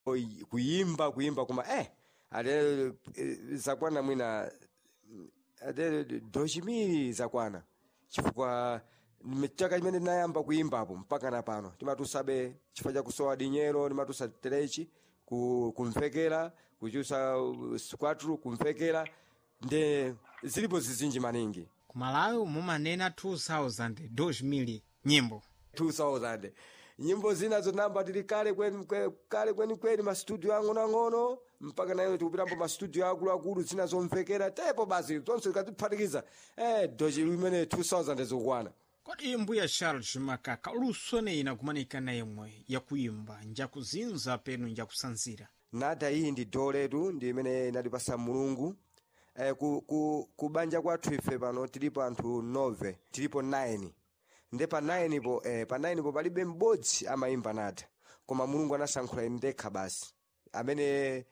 oi- kuyimba kuyimba koma eh ate eh, zakwana mwina ate dochimiri zakwana chifukwa mme- chaka chimene ndinayamba kuyimbapo mpaka na pano timatusabe chifukwa cha kusowa dinyero timatusa terechi ku- kumvekera kuchusa uh, squatru kumvekera nde zilipo zizinji maningi ku malawi mumanena 2000 2000 nyimbo 2000 nyimbo zina zonamba tili kale kweni kwe- kale kwenikweni mastudio ang'onoang'ono mpaka nayo tikupitambo mastudio akuluakulu zina zomvekera tepo basi zonse zikatiphatikiza eh dochi imene 2000 zikukwana kodi mbuya charles makaka lusone ina kumanikana yemwe yakuyimba njakuzinza penu njakusanzira nada iyi ndi doo letu ndi imene inatipasa mulungu eh, ku, ku, ku banja kwathu ife pano tilipo anthu 9 tilipo 9 nde pa 9 po eh, pa 9 po palibe m'bodzi amayimba nada koma mulungu anasankhula ine ndekha basi amene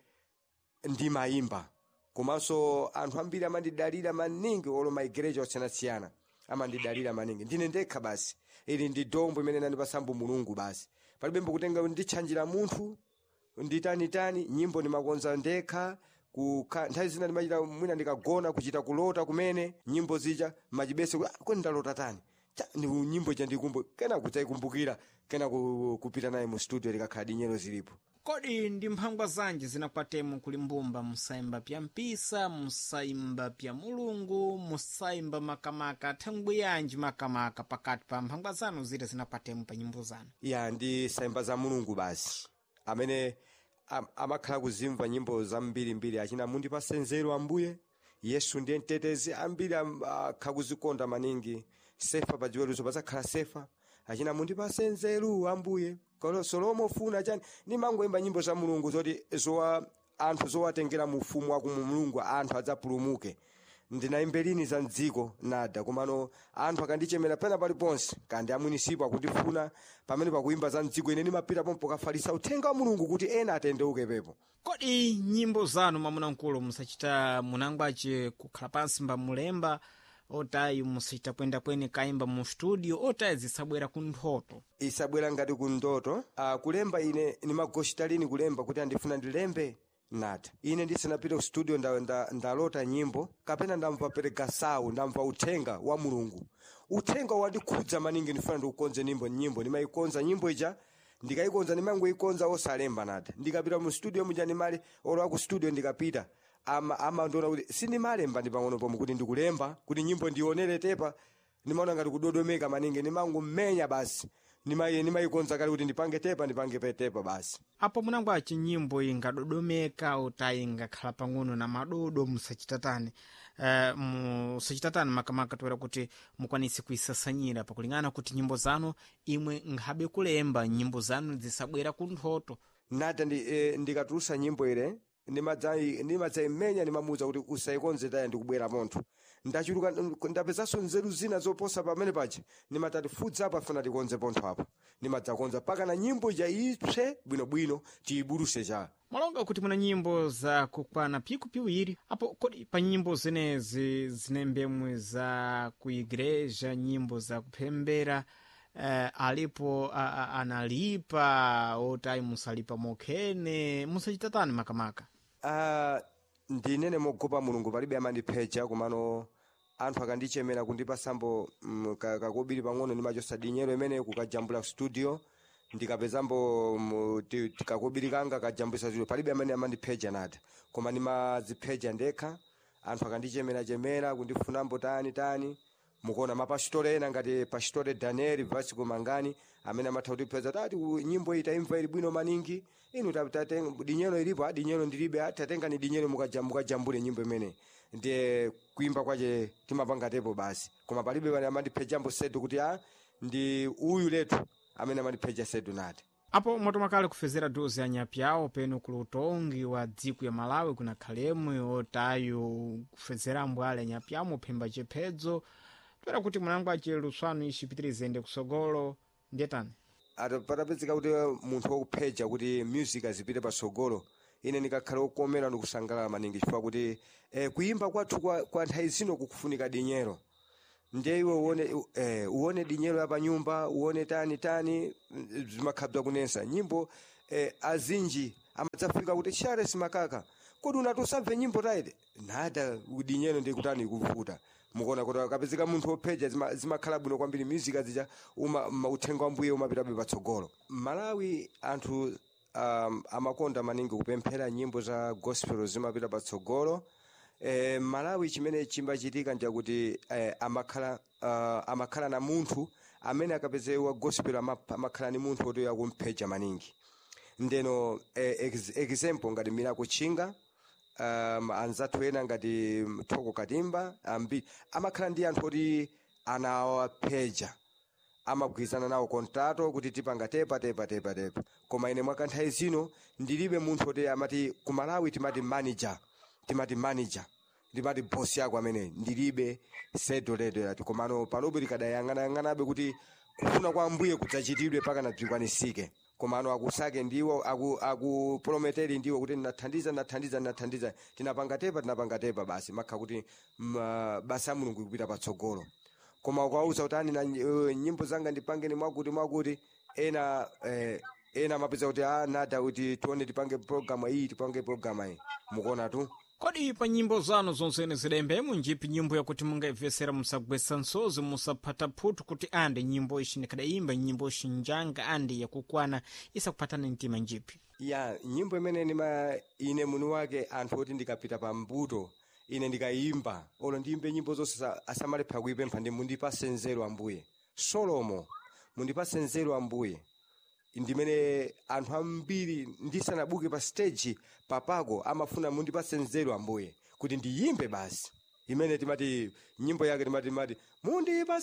ndimayimba komanso anthu ambiri amandidalira maningi olo maigereja osiyanasiyana amandidalira maningi ndine ndekha basi ili ndi dombo imene inandipasambo mulungu basi palibe mbokutenga nditchanjira munthu nditanitani nyimbo ndimakonza ndekha kukha nthawi zina ndimachita mwina ndikagona kuchita kulota kumene nyimbo zija machibese kuti, "Ah, kodi ndalota tani Cha, ndi nyimbo ija ndikumbu kena kudzayikumbukira kena ku- kupita naye mu studio likakhala dinyero zilipo kodi ndi mphangwa zanji zinakwatemo kuli mbumba musayimba pya mpisa musayimba pya mulungu musayimba makamaka thangwi yanji makamaka pakati pa mphangwa zanu zita zinakwatemo pa nyimbo zanu ya ndi sayimba za mulungu basi amene am, amakhala kuzimva nyimbo zambirimbiri achina mundipase nzeru ambuye yesu ndiye mtetezi ambiri am- akha kuzikonda maningi sefa pa chiweruzo pazakhala sefa achina mundipase nzeru ambuye Kolo- solomo funa chani nimangoimba nyimbo za mulungu zoti zowa anthu zowatengera mu ufumu wa kumu mulungu anthu adzapulumuke ndinayimbe lini za mdziko nada komano anthu akandichemera pena paliponse kandi amwinisipo akundifuna pamene pakuyimba za mdziko ine ndimapita pompo kafalisa uthenga wa mulungu kuti ena atendeuke pepo kodi nyimbo zanu mamunamkulu musachita munangwace kukhala pansi mbamulemba otayi musachita kwenda kweni kayimba mu studio otayi zisabwera ku nthoto isabwera ngati ku ndoto uh, kulemba ine nimagoshita lini kulemba kuti andifuna ndilembe nada ine ndisanapite ku studio nda, nda, ndalota nyimbo kapena ndamva peregasawu ndamva uthenga wa mulungu uthenga wandikhudza maningi ndifuna ndikukonze nyimbo nyimbo ndimayikonza nyimbo ija ndikayikonza ndimangoyikonza osalemba nada ndikapita mu studio muja ndimali olowa ku studio ndikapita ama amandiona kuti sindimalemba ndi pang'ono pomwe kuti ndikulemba kuti nyimbo ndionere tepa ndimaona ngati kudodomeka maningi ndimangomenya basi Ndima- ndimayikonza kale kuti ndipange tepa ndipange pe tepa basi apo munangwace nyimbo ingadodomeka otayi ingakhala pang'ono na madodo musachitatani uh, musachitatani makamaka toera kuti mukwanise kuisasanyira pakulingana kuti nyimbo zanu imwe nkhabe kulemba nyimbo zanu zisabwera ku nthoto nada ndi, e, ndikatulusa nyimbo ire ndimadzayi- ndimadzayimenya ndimamuwuza kuti usayikonze taya ndikubwera pontho ndachuluka ndapezanso nzeru zina zoposa pamene paja ndimatati fudza apa funa tikonze pontho apa ndimadzakonza mpaka na nyimbo ija ipse bwinobwino tiyibuluse cha mwalonga kuti muna nyimbo za kukwana piku piwiri apo kodi pa nyimbo zenezi zinembemwe za kuigreja nyimbo za kupembera uh, alipo a, a, analipa otayi musalipa mokhene musachitatani makamaka Ah, ndinene mogopa mulungu palibe amandipheja komano anthu akandichemera kundipasambo mm, ka- kakobiri pang'ono ndimachosa dinyero imene kukajambula studio ndikapezambo mm, ti- ti- kakobiri kanga kajambulisa studio palibe amene amandipheja nada koma ndimazipheja ndekha anthu akandichemera-chemera kundifunambo tani tani mukuona mapasitore ena ngati pasitore daniel vasco mangani amene amatha kutipeza tati u- nyimbo iyi taimva ili bwino maningi inu ta- taten- dinyero ilipo a dinyero ndilibe a tatengani dinyero mukaja- mukajambule nyimbo imene ndiye kuimba kwache timapangatepo basi koma palibe pane amandiphejambo sedu kuti a ndi uyu letu amene amandipheja sedu nati apo mwatomakale kufezera dozi anyapyawo penu ku utongi wa dziko ya malawi kunakhalemwe otayo kufezera mbwale anyapyawo muphemba chiphedzo toera kuti munangwace luswanu icipitirizende kusogolo ndiyetani Ata- patapezeka kuti munthu wokupheja kuti music azipite patsogolo ine ndikakhala wokomera ndikusangalala maningi chifukwa kuti eh, kuyimba kwathu kwa, kwa nthawi zino kukufunika dinyero ndiye iwe uone, eh, uone dinyero ya panyumba uone tani tani mm, zimakhabwa kunensa nyimbo eh, azinji amadzafika kuti charles makaka kodi unati usamve nyimbo taite nada udinyeno ndikutani kuvuta mukuona kuti akapezeka munthu opheja zima- zimakhala bwino kwambiri music zija uma ma- uthenga wa mbuye umapitabe patsogolo malawi anthu um, amakonda maningi kupemphera nyimbo za gospel zimapita patsogolo eh, malawi chimene chimbachitika njakuti eh, amakhala uh, amakhala na munthu amene akapezewa gospel ama- amakhala ni munthu oti akumpheja maningi ndeno eh, ex, example ngati milako chinga um, anzathu ena ngati thoko katimba ambiri amakhala ndi anthu oti anawapheja amagwirizana nawo kontrato kuti tipanga tepa tepa tepa tepa koma ine mwakanthawi zino ndilibe munthu oti amati ku malawi timati manager timati manager timati boss yako amene ndilibe sedo ledo yati komano panobe likadayang'anayang'anabe kuti kufuna kwa mbuye kudzachitidwe pakana bzikwanisike komano akusake ndiwo aku- akuprometeri ndiwo kuti nathandiza nathandiza nathandiza tinapanga tepa tinapanga tepa basi makha kuti ma- basa ya mulungu ikupita patsogolo koma ukawauza kuti ani na uh, nyimbo zanga ndipangeni mwakuti mwakuti ena eh, ena amapeza kuti a nada kuti tione tipange programu iyi tipange programu iyi mukuona tu kodi pa nyimbo zanu zonsene zidayembemo njipi nyimbo yakuti mungaimvesera musagwetsa nsozi musaphata phutu kuti ande nyimbo ishi ndikadayimba nyimbo ishi njanga ande yakukwana isakuphatani mtima njipi ya nyimbo imene nima ine muni wake anthu oti ndikapita pa mbuto ine ndikayimba olo ndiyimbe nyimbo zonse sa- asamalepha kuipempha ndi mundipase nzeru ambuye solomo mundipase nzeru ambuye ndimene anthu ambiri ndisanabuke pa stage papako amafuna mundipase nzeru ambuye kuti ndiyimbe basi imene timati nyimbo yake timati timati mundipase